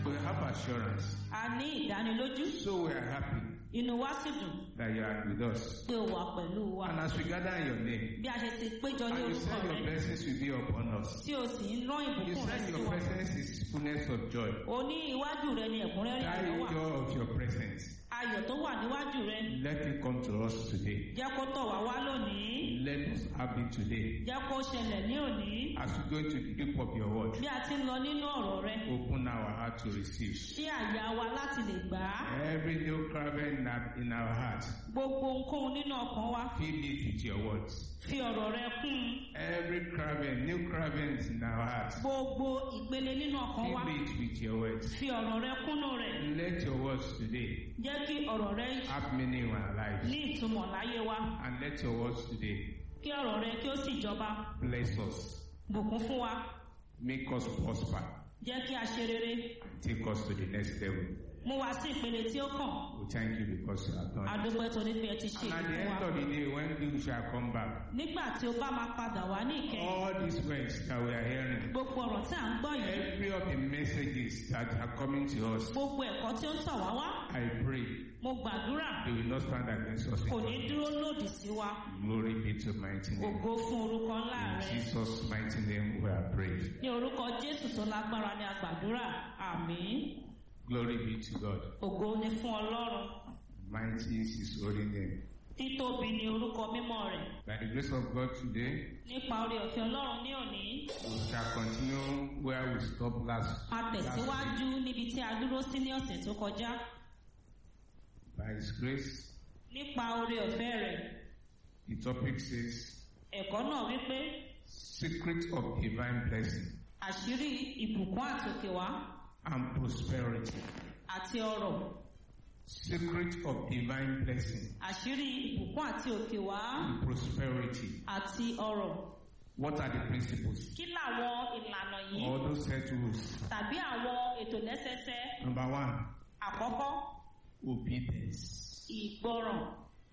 We have assurance. a ní ìdánilójú So we are happy inú wa sì dùn that you are with us. pé o wà pẹ̀lú wa And as we gather in your name, bí a ṣe ti péjọ ní and you orúkọ said your rẹ blessings will be upon us. tí o sì ń rán You ìbùkún rẹ said sí your wa presence is fullness of joy. o ní iwájú rẹ ní ẹ̀kúnrẹ́rẹ́ That ayọ̀ is wà joy of your presence. ayọ̀ tó wà níwájú rẹ Let it come to us today. jẹ́ kó tọ̀ wá wá lónìí Let us have it today. jẹ́ kó ṣẹlẹ̀ ní òní As we go to the deep of your word, bí a ti ń lọ nínú ọ̀rọ̀ rẹ open our heart to receive. ṣí àyà wa láti lè gbà á Every new craving in our- in our heart, gbogbo ohunkóhun nínú ọkàn wa fill it with your words. fi ọ̀rọ̀ rẹ kún un Every craving, new cravings in our heart, gbogbo ìpele nínú ọkàn wa fill it with your words. fi ọ̀rọ̀ rẹ kúnnú rẹ̀ Let your words today jẹ́ kí ọ̀rọ̀ rẹ have meaning in our lives. ní ìtumọ̀ láyé wa And let your words today kí ọ̀rọ̀ rẹ kí ó sì jọba bless us, bùkún fún wa make us prosper, jẹ́ kí a ṣe rere take us to the next level. mú wa sí ìpele tí ó kàn We thank you because you have done it. adúpẹ́ torí pé ẹ ti ṣe And at èyí the fún end wa of the day, when you shall come back, nígbà tí o bá máa padà wá ní ìkẹyìn all these words that we are hearing, gbogbo ọ̀rọ̀ tí à ń gbọ́ yìí every of the messages that are coming to us, gbogbo ẹ̀kọ́ tí ó ń tọ̀ wá wá I pray mo gbàdúrà they will not stand against us. kò ní dúró lòdì sí wa Glory be to mighty name. ògo fún orúkọ ńlá In rẹ Jesus' mighty name we are prayed. ní orúkọ jésù tó lágbára ni a gbàdúrà àmín Glory be to God. ògo ni fún ọlọ́run Mighty is his holy name. títóbi ni orúkọ mímọ́ rẹ̀ By the grace of God today, nípa orí ọ̀fẹ́ ọlọ́run ní òní we shall continue where we stopped last. a last week. tẹ̀síwájú níbi tí a dúró sí ní ọ̀sẹ̀ tó kọjá By his grace, nípa orí ọ̀fẹ́ rẹ̀ the topic says, ẹ̀kọ́ náà wípé Secret of Divine Blessing àṣírí ìbùkún àtòkèwá and Prosperity. àti ọrọ̀ Secret of Divine Blessing àṣírí ìbùkún àti òkèwá and Prosperity. àti ọrọ̀ What are the principles? kí làwọn ìlànà yìí All those set rules. tàbí àwọn ètò lẹ́sẹsẹ Number one, àkọ́kọ́ obedience. ìgbọràn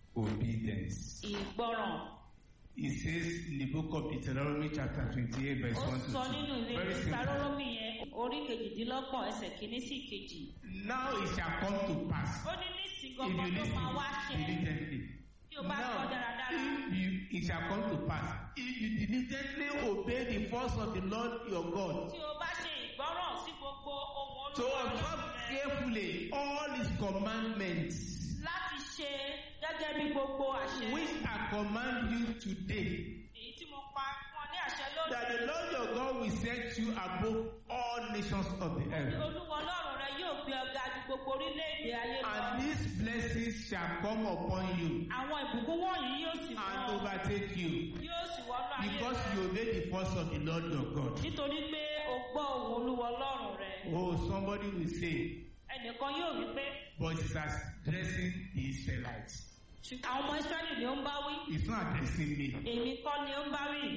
Obedience. ìgbọràn It says in the book of Deuteronomy chapter 28 verse ó 1 to sọ 2. nínú ìwé Very simple. ìsaróròmí yẹn orí kejìdínlọ́gbọ̀n ẹsẹ̀ kìíní sí kejì Now it shall come to pass ó ní nísìnyí if gbọ̀ngàn you tó máa wá listen ṣẹ diligently. tí o bá gbọ́ Now, dáradára if you, it shall come to pass if you diligently obey the voice of the Lord your God tí o bá ṣe ìgbọ́ràn sí gbogbo ohun to olúwa observe Ọlọ́run rẹ carefully all his commandments láti ṣe gẹ́gẹ́ bí gbogbo àṣẹ which I command you today èyí tí mo pa fún ọ ní àṣẹ lónìí that the Lord your God will set you above all nations of the earth. olúwa ọlọ́run rẹ yóò gbé ọgá ju gbogbo orílẹ̀-èdè ayé lọ And these blessings shall come upon you àwọn ìbùkún wọ̀nyí yóò sì and wọ́n overtake you yóò sì wọ́n lọ ayé because rẹ you obey the voice of the Lord your God. nítorí pé o gbọ́ ohùn olúwa ọlọ́run rẹ Oh, somebody will say, ẹnìkan yóò wí pé but it's addressing the Israelites. ṣùgbọ́n àwọn ọmọ israẹli ni ó ń bá wí It's not addressing me. èmi kọ́ ni ó ń bá wí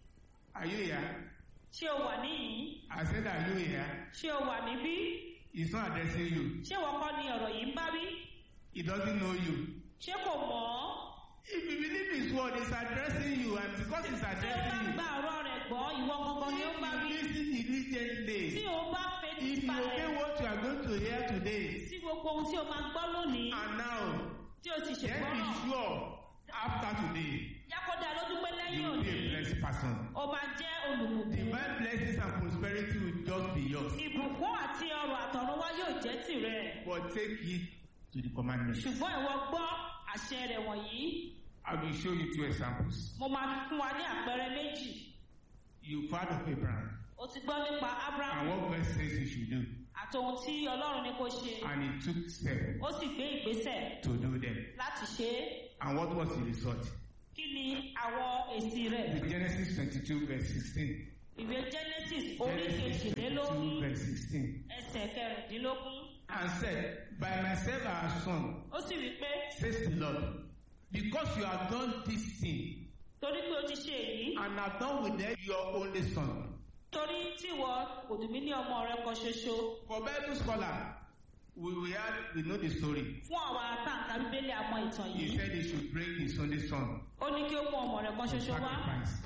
Are you here? ṣé o wà níyìí I said, are you here? ṣé o wà níbí It's not addressing you. ṣé wọ́n kọ́ ni ọ̀rọ̀ yìí ń bá wí He doesn't know you. ṣé kò mọ̀ ọ́ If you believe his word, it's addressing you, and because it's tí o bá addressing gba ọ̀rọ̀ rẹ̀ gbọ́ ìwọ gangan ni ó ń bá wí you, listen tí diligently. o bá fetí If you balẹ̀ obey what you are going to hear today, sí gbogbo ohun tí o máa gbọ́ lónìí and now, tí o sì then be ṣègbọ́ràn sure after today, jákòdá lójú pé lẹ́yìn you will be a òní blessed person. o máa jẹ́ olùbùkún Divine blessings and prosperity will just be yours. ìbùkún àti ọrọ̀ àtọ̀runwá yóò jẹ́ tìrẹ But take it to the commandments. ṣùgbọ́n ìwọ gbọ́ àṣẹ rẹ̀ wọ̀nyí I will show you two examples. mo máa fún wa ní àpẹẹrẹ méjì You've heard of Abraham, o ti gbọ́ nípa and abraham what God says you should do, àti ohun tí ọlọ́run ní kó ṣe and he took steps ó sì gbé ìgbésẹ̀ to do them. láti ṣe é And what was the result? kí ni àwọn èsì rẹ̀ In Genesis 22, verse 16. ìwé genesis orí Genesis 22, kejìlélógún verse 16. ẹsẹ̀ kẹrìndínlógún And said, By myself I have sworn, ó sì wí pé says the Lord, because you have done this thing, torí pé o ti ṣe èyí and have done with them your only son. torí tí ìwọ kò dùn mí ní ọmọ rẹ kan ṣoṣo For Bible scholar, we, we, had, we know the story. fún àwọn atáǹkà bíbélì àmọ́ ìtàn He yìí said he should bring his only son ó ní kí ó mú ọmọ rẹ kan to ṣoṣo wá sacrifice.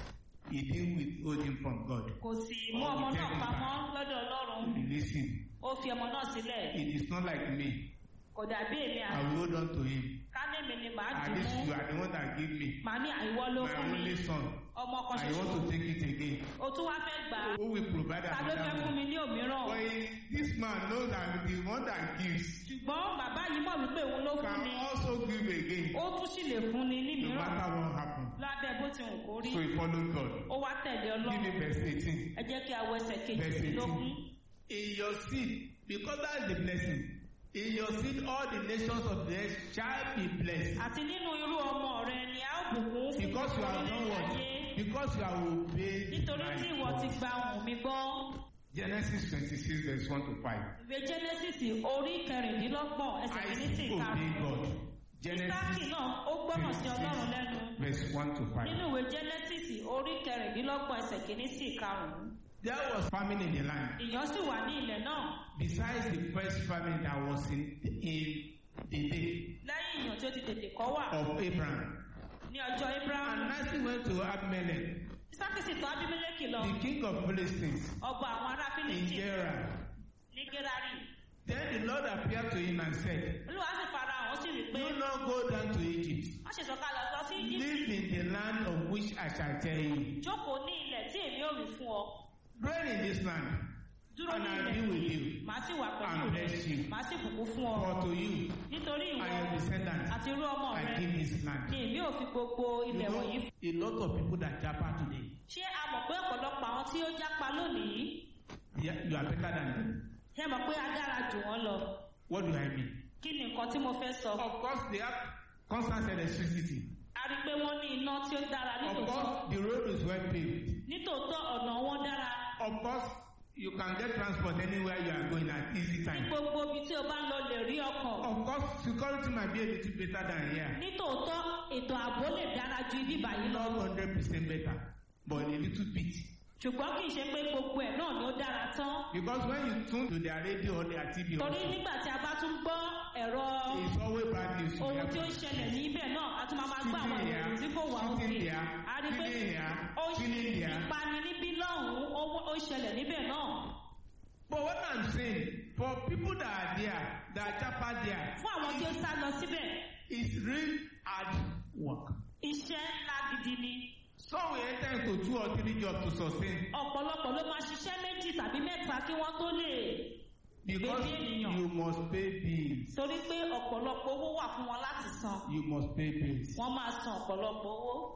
He didn't withhold him from God. kò sì mú ọmọ náà pamọ́ lọ́dọ̀ ọlọ́run Listen, ó fi ọmọ náà sílẹ̀ it is not like me. kò dàbí èmi I àti will hold on to him. kánẹ́mi ni màá At dì least mú you are the one that give me màá ní àìwọ́ ló my fún mi only son. ọmọ kan I ṣoṣo want to take it again. o tún wá fẹ́ gbà á Who will provide ta ló fẹ́ another fún one? mi ní òmíràn But he- this man knows that the one that gives ṣùgbọ́n bàbá yìí mọ̀ wípé òun ló fún can ni also give again, ó tún sì lè fún ni ní no mìíràn matter what happens. lábẹ́ bó ti wù kó rí So he followed God. ó wá tẹ̀lé Give ọlọ́run me verse 18. ẹ jẹ́ kí a wọ ẹsẹ̀ Verse kejìlélógún 18. In your seed, because that's the blessing. In your seed, all the nations of the earth shall be blessed. àti nínú irú ọmọ rẹ ni a ó bùkún fún Because you have done orílẹ̀-èdè what? ayé Because you have obeyed nítorí my tí ìwọ ti voice. gba ohùn mi gbọ́ Genesis 26, verse 1 to 5. ìwé genesis orí kẹrìndínlọ́gbọ̀n ẹsẹ̀ kìíní sí Isaac obeyed ìkarùn-ún God. isaki Genesis náà ó gbọ́ràn sí ọlọ́run lẹ́nu 26, verse 1 to 5. nínú ìwé genesis orí kẹrìndínlọ́gbọ̀n ẹsẹ̀ kìíní sí ìkarùn-ún There was famine in the land. ìyàn sì wà ní ilẹ̀ náà Besides the first famine that was in, in the day lẹ́yìn ìyàn tí ó ti tètè kọ́ wà of Abraham. ní ọjọ́ abraham And Isaac went to Abimelech, isaki sì tọ̀ abimeleki lọ the king of Philistines, ọba àwọn ará in fílípì Gerar. ní gerari Then the Lord appeared to him and said, olúwa sì fara hàn ó sì rí i pé Do not go down to Egypt. wọ́n ṣe sọ̀kalẹ̀ lọ sí egypt Live in the land of which I shall tell you. jókòó ní ilẹ̀ tí èmi ò rí fún ọ Dwell in this land, dúró and ní I ilẹ̀ will be with you. màá sì wà pẹ̀lú And rẹ bless you. màá sì bùkún fún ọ For to you nítorí ìwọ and your descendants àti irú ọmọ I rẹ give this land. ni èmi ò fi gbogbo You ilẹ̀ know, wọ̀nyí fún. a lot of people that japa today, ṣé a mọ̀ pé ọ̀pọ̀lọpọ̀ àwọn tí ó jápa lónìí they are- you are better than them. ṣé mọ̀ pé a dára jù wọ́n lọ What do I mean? kí ni nǹkan tí mo fẹ́ sọ Of course, they have constant electricity. a rí i pé wọ́n ní iná tí ó dára Of nítòótọ́ course, the road is well paved. nítòótọ́ ọ̀nà wọn dára Of course, you can get transport anywhere you are going at easy ní time. gbogbo ibi tí o bá ń lọ lè rí ọkọ̀ Of course, security might be a little better than here. nítòótọ́ ètò ààbò lè dára ju ibi báyìí lọ Not hundred percent better, but a little bit. ṣùgbọ́n kì í ṣe pé gbogbo ẹ̀ náà ni ó dára tán Because when you tune to their radio or their TV, torí also, nígbà tí a bá tún gbọ́ ẹ̀rọ it's always bad news. you ohun hear. tí ó ń ṣẹlẹ̀ ní ibẹ̀ náà a tún máa máa gbọ́ àwọn Shooting ìròyìn tí here, kò wà shooting òkè there, a rí pé killing here, ó ń killing there. ìpani níbí lọ́hùn-ún ó ó ṣẹlẹ̀ níbẹ̀ náà But what I'm saying, for people that are there, that are japa there, fún àwọn tí ó sá lọ síbẹ̀ it's real hard work. iṣẹ́ ńlá gidi ni Some will enter into two or three jobs to sustain ọ̀pọ̀lọpọ̀ ló máa ṣiṣẹ́ méjì tàbí mẹ́ta kí wọ́n tó lè because Baby ènìyàn. you must pay bills. torí pé ọ̀pọ̀lọpọ̀ owó wà fún wọn láti san You must pay bills. wọ́n máa san ọ̀pọ̀lọpọ̀ owó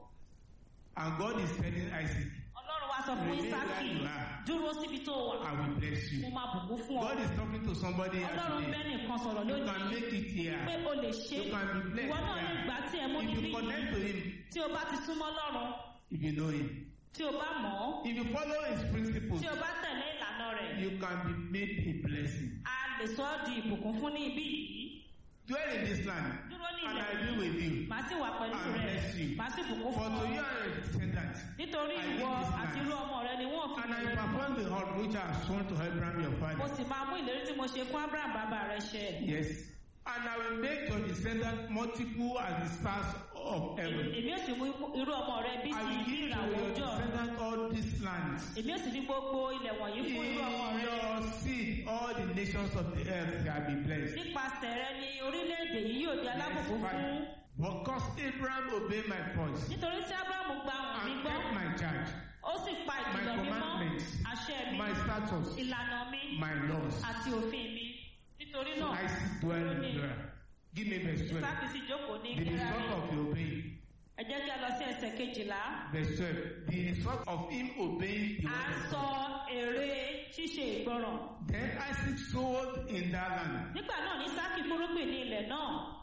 And God is telling Isaac, ọlọ́run wá sọ fún Remain isaki where you are. dúró síbi tó wà I will bless mo you. máa bùkún fún ọ God is talking to somebody here ọlọ́run bẹ́ẹ̀ today. nìkan sọ̀rọ̀ You can lónìí make it here. pé o lè ṣe You can be blessed ìwọ náà lè here. gbà tí ẹ mú If níbí you connect to Him, tí o bá ti súnmọ́ lọ́run if you know Him, tí o bá mọ̀ ọ́ if you follow His principles, tí o bá tẹ̀lé ìlànà rẹ̀ you can be made a blessing. a lè sọ ọ́ di ìbùkún fún ní ibí yìí Dwell in this land, dúró ní and ilẹ̀ I will with you. màá sì wà pẹ̀lú And rẹ̀ bless you. màá sì bùkún For fún to ọ you and your descendants, nítorí I ìwọ give this àti land. irú ọmọ rẹ ni wọ́n fi and I ìlérí fún. perform the heart which I have sworn to Abraham your mo father. sì máa mú ìlérí tí mo ṣe fún abraham bàbá rẹ ṣẹ Yes. And I will make your descendants multiple as the stars of heaven. èmi ò sì mú irú ọmọ rẹ bí I ti will give to ìràwọ̀ your ọjọ́ descendants all these lands. èmi ò sì ní gbogbo ilẹ̀ wọ̀nyí In fún irú ọmọ rẹ your seed, all the nations of the earth shall be blessed. nípasẹ̀ rẹ ni orílẹ̀-èdè yìí yóò di alábùkún Verse fún five. Because Abraham obeyed my voice nítorí tí abraham gba ohùn mi and gbọ́ kept my charge, ó sì pa my ìkìlọ̀ mi mọ́ commandments, àṣẹ mi my statutes, ìlànà mi my laws. àti òfin mi nítorí náà Isaac dwell in Gerar. Give me verse 12. isaac sì jókòó ní The gerari result of your obeying. ẹ jẹ́ kí a lọ sí ẹsẹ̀ kejìlá Verse 12. The result of him obeying the à ń word of sọ God. èrè ṣíṣe ìgbọràn Then Isaac sowed in that land. nígbà náà ní sáàkì fúrúgbìn ní ilẹ̀ náà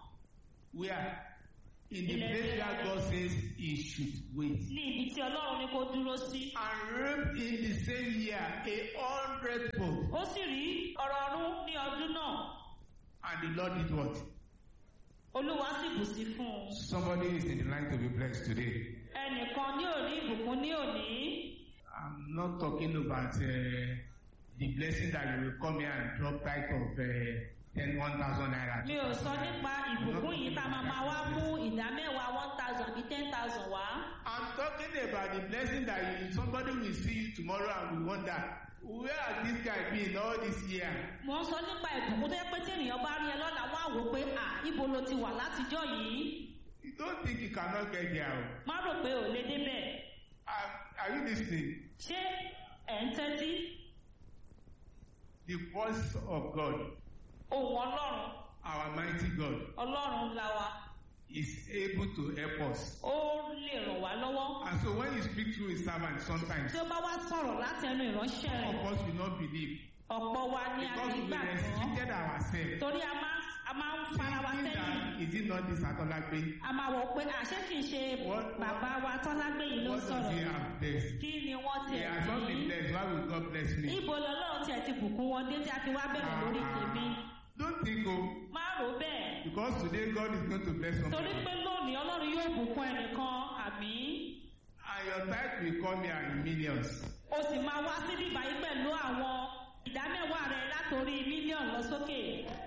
Where? In the Ilẹ̀ place Gerar. where God says he should wait. ní ibi tí ọlọ́run ní kó dúró sí And reaped in the same year a hundredfold. ó sì rí ọ̀rọ̀ ọ̀run ní ọdún náà And the Lord did what? olúwa sì bù sí fún un Somebody is in the line to be blessed today. ẹnìkan ní òní ìbùkún ní òní I'm not talking about uh, the blessing that you will come here and drop type of uh, ten one thousand naira. mi ò sọ nípa ìbùkún yìí tá a máa máa wá mú ìdá mẹ́wàá one thousand àbí ten thousand wá. I'm talking about the blessing that you, somebody will see you tomorrow and will wonder, where has this guy been all this year? mo ń sọ nípa ìbùkún tó yẹ pé tí ènìyàn bá rí ẹ lọ́la wọ́n á wò ó pé à ibo ló ti wà látijọ́ yìí You don't think you cannot get there. o. má rò pé ò lè débẹ̀ Are, are you listening? ṣé ẹ̀ ń tẹ́tí The voice of God, ohun ọlọ́run our mighty God, ọlọ́run ńlá wa is able to help us. ó lè ràn wá lọ́wọ́ And so when you speak through a servant, sometimes tí ó bá wá sọ̀rọ̀ láti ẹnu ìránṣẹ́ some rẹ̀ of us will not believe ọ̀pọ̀ wa ni a because kì í we gbàgbọ́ restricted ourselves. torí a máa a máa ń fara wa Thinking sẹ́yìn that is it not this Atolagbe? a máa wọ̀ pé àṣé kì í ṣe What- bàbá wa tọ́lágbé yìí ló What does sọ̀rọ̀ he have blessed? kí ni wọ́n ti He has not been blessed. Why will God bless me? ibo lọ́lọ́run tiẹ̀ ti bùkún wọn dé tí a fi wá bẹ̀rẹ̀ lórí tèmi Don't think oh, má rò ó bẹ́ẹ̀ because today God is going to bless torí somebody. pé lónìí ọlọ́run yóò bùkún ẹnìkan àmì And your tithe will come here in millions. o sì máa wá síbí báyìí pẹ̀lú àwọn ìdámẹ́wàá rẹ látòrí mílíọ̀nù lọ sókè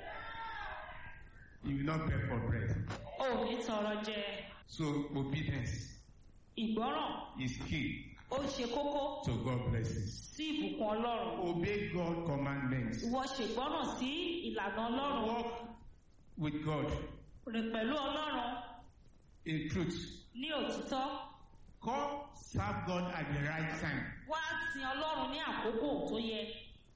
You will not beg for bread. o ò ní tọrọ jẹ So obedience ìgbọ́ràn is key ó ṣe kókó to God blessings. sí ìbùkún ọlọ́run Obey God commandments. ìwọ ṣègbọ́ràn sí ìlànà ọlọ́run Walk with God rìn pẹ̀lú ọlọ́run in truth. ní òtítọ́ Come serve God at the right time. wá sin ọlọ́run ní àkókò tó yẹ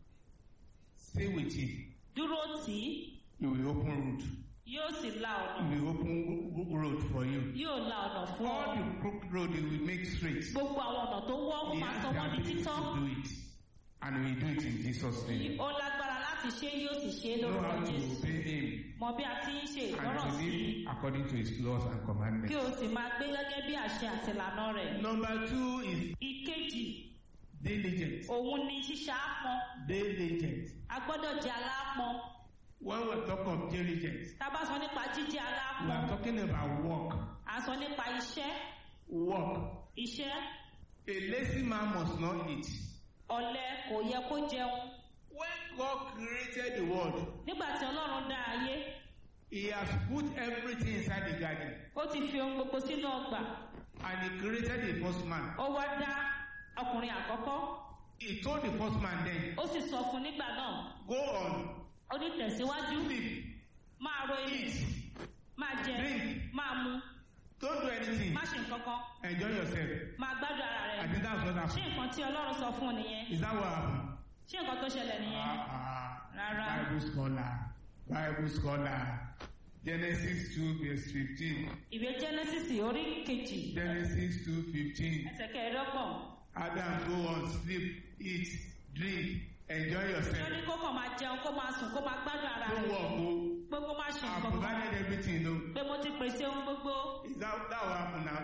Stay with Him. dúró tì í He will open road. yóò sì la He ọ̀nà will open road for you. yóò la ọ̀nà fún ọ All the crooked road He will make straight. gbogbo àwọn ọ̀nà tó wọ́ ó He máa has sọ the wọ́n di ability títọ́ to do it. And He will do it in Jesus' name. ó lágbára láti ṣe yóò sì ṣe é Know lórúkọ how to jésù obey Him mọ bí a ti ń ṣe and ìgbọ́ràn to sí i live according to His laws and kí commandments. o sì máa gbé gẹ́gẹ́ bí àṣẹ àti ìlànà rẹ̀ Number two is ìkejì diligence. òun ni ṣíṣàápọn Diligence. a gbọ́dọ̀ jẹ́ aláápọn When we talk of diligence, tá a bá sọ nípa jíjẹ́ we aláápọn are talking about work. à ń sọ nípa iṣẹ́ Work. iṣẹ́ A lazy man must not eat. ọ̀lẹ kò yẹ kó jẹun When God created the world, nígbà tí ọlọ́run dá ayé He has put everything inside the garden. ó ti fi ohun gbogbo sínú ọgbà And He created the first man. ó wá dá ọkùnrin àkọ́kọ́ He told the first man then, ó sì sọ fún nígbà náà Go on, ó ní tẹ̀síwájú sleep, máa ro ilé eat, máa jẹ drink, máa mu don't do anything. má ṣe nǹkan kan Enjoy yourself. máa gbádùn ara I rẹ think that's what ṣé happened. nǹkan tí ọlọ́run sọ fún un nìyẹn Is that what happened? ṣé nǹkan tó ṣẹlẹ̀ nìyẹn Ah, Rárá. ah, Bible scholar, Bible scholar. Genesis 2 verse 15. ìwé genesis orí kejì Genesis 2 15. ẹsẹ̀ kẹẹ̀ẹ́dọ́gbọ̀n Adam, go on, sleep, eat, drink, enjoy ó yourself. ní kó kàn máa jẹun kó máa sùn kó máa gbádùn ara Don't rẹ work, oh. pé kó má ṣe I nǹkan kan provided everything, no. pé mo ti pèsè ohun gbogbo Is that, that what happened now?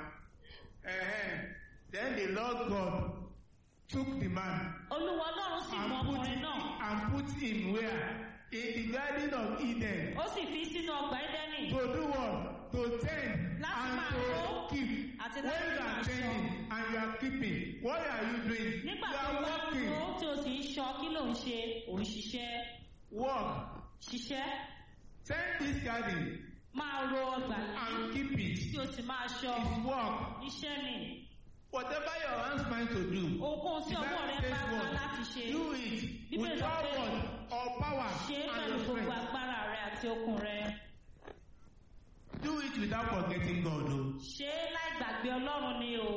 Uh-huh. Then the Lord God took the man olúwa ọlọ́run sì mú and put, ọkùnrin him, náà and put him where? In the Garden of Eden. ó sì fi sínú ọgbà ẹdẹ́nì To do what? To tend Láti and máa to kó keep. àti When láti you máa are ṣọ́. tending and you are keeping, what are you doing? nígbà you tó are wá working. tó tí o sì ń ṣọ́ kí ló ń ṣe ò ń ṣiṣẹ́ Work. ṣiṣẹ́ Tend this garden máa ro ọgbà yìí and keep it. tí o sì máa ṣọ́ It's work. iṣẹ́ ni Whatever your hands find to do, ohunkóhun tí the ọwọ́ Bible rẹ says bá ká what? láti ṣe Do it Bíbélì with sọ all pé what? All power ṣe é and pẹ̀lú your gbogbo strength. agbára rẹ àti okun rẹ Do it without forgetting God. Oh. ṣe é láì gbàgbé ọlọ́run ni o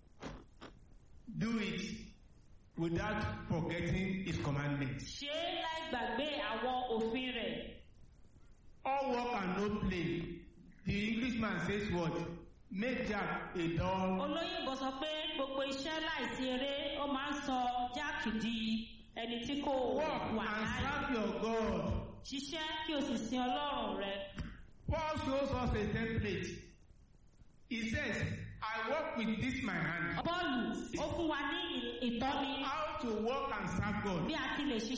Do it without forgetting His commandments. ṣe é láì gbàgbé àwọn òfin rẹ̀ All work and no play. The Englishman says what? Make Jack a dull. olóyìnbó sọ pé gbogbo iṣẹ́ láìsí eré ó máa ń sọ jáàkì di ẹni tí kò Work wà and láàyè serve your God. ṣiṣẹ́ kí o sì sin ọlọ́run rẹ Paul shows us a template. He says, I work with this my hand. bọ́ọ̀lù ó fún wa ní ì- ìtọ́ni How to work and serve God. bí a ti lè ṣiṣẹ́